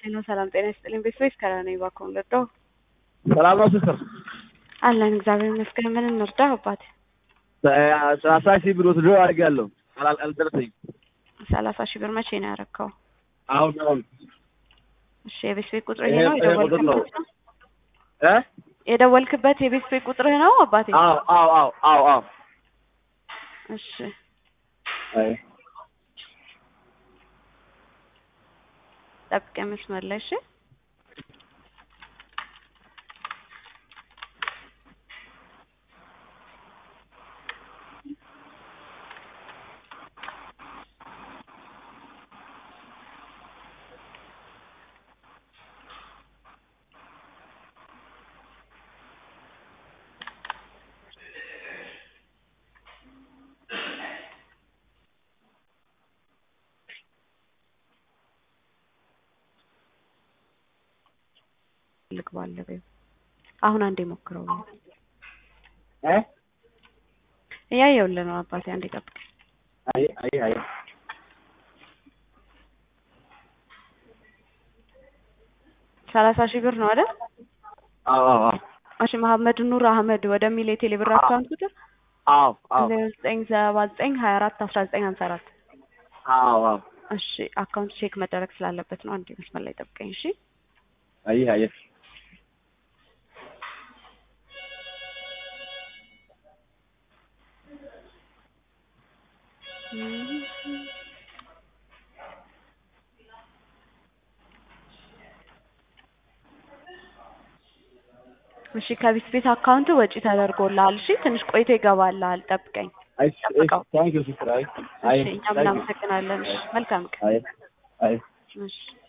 ሄሎ ሰላም ጤና ይስጥልኝ። ቤተሰቦች ከራኔ ባኮን ረዳው ሰላም ነው ሲስተር? አለን እግዚአብሔር ይመስገን። ምን እንርዳ አባቴ? ሰላሳ ሺህ ብር ወስዶ አድርጌያለሁ። አላል- አልደረሰኝም። ሰላሳ ሺህ ብር መቼ ነው ያረከው? አሁን አሁን እሺ የቤት ቤት ቁጥርህ ይሄ- ነው ይሄ ቁጥር ነው። የደወልክበት ነው? እ የደወልክበት የቤት ቤት ቁጥርህ ነው አባቴ? አዎ አዎ አዎ አዎ አዎ እሺ አይ ጠብቀኝ መስመር ላይ እሺ። ልግባለ አሁን አንዴ ሞክረው እ እያየሁልህ ነው አባቴ። አንዴ ጠብቀኝ። አይ አይ አይ ሰላሳ ሺህ ብር ነው አይደል? አዎ አዎ አዎ እሺ መሐመድ ኑር አህመድ ወደሚል የቴሌ ብር አካውንት ቁጥር አዎ አዎ ዜሮ ዘጠኝ ሰባ ዘጠኝ ሀያ አራት አስራ ዘጠኝ ሀምሳ አራት አዎ አዎ እሺ አካውንት ቼክ መደረግ ስላለበት ነው። አንዴ መስመር ላይ ጠብቀኝ እሺ። አይ አይ እሺ ከቤት ቤት አካውንት ወጪ ተደርጎልሃል። እሺ ትንሽ ቆይቶ ይገባልሃል። ጠብቀኝ። አይ ጠብቀው። ታንክ ዩ ሲስተር አይ አይ እሺ እኛም እናመሰግናለን። እሺ መልካም ቀን። አይ አይ እሺ